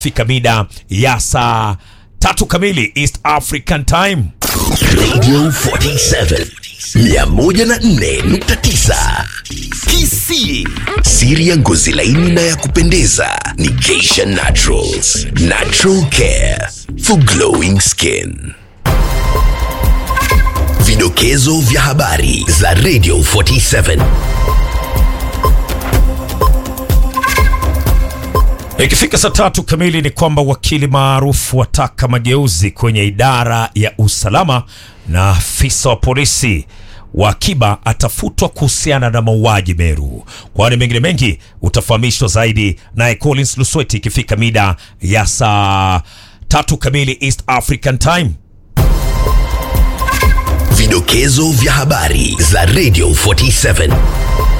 fika mida ya saa tatu kamili East African Time. Radio 47 104.9 KC. Siri ya ngozi laini na ya kupendeza ni Geisha Naturals. Natural care for glowing skin. Vidokezo vya habari za Radio 47. Ikifika saa tatu kamili ni kwamba wakili maarufu wataka mageuzi kwenye idara ya usalama na afisa wa polisi wa akiba atafutwa kuhusiana na mauaji Meru. Kwani mengine mengi utafahamishwa zaidi naye Collins Lusweti ikifika mida ya saa tatu kamili East African Time. Vidokezo vya habari za Radio 47.